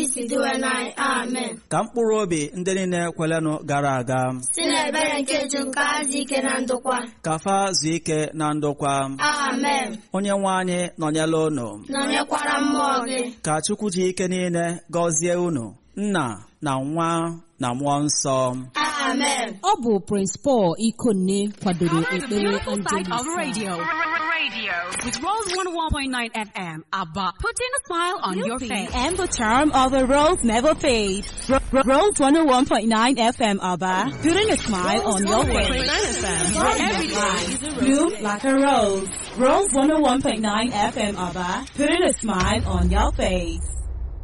isi diwe n'anyị amen ka mkpụrụ obi ndị niile kwelenụ gara aga si n'ebere nke ju nke azụ ike na ndokwa ka fa zuo ike na ndokwa amen onye nwe anyị nọnyela unu nọnyekwara mmụọ gị ka chukwu ji ike niile gọzie unu nna na nwa na mmụọ nsọ amen ọ bụ Prince Paul Ikonne kwadoro Honor the ekpere beautiful side Angelus of radio. Radio. With Rose 101.9 FM. ABBA. Putting a smile on your face. And the charm of a rose never fades. Ro- Ro- Rose 101.9 FM ABBA. Putting a smile on your face. Every day. Bloom like a rose. Rose 101.9 FM ABBA. Putting a smile on your face.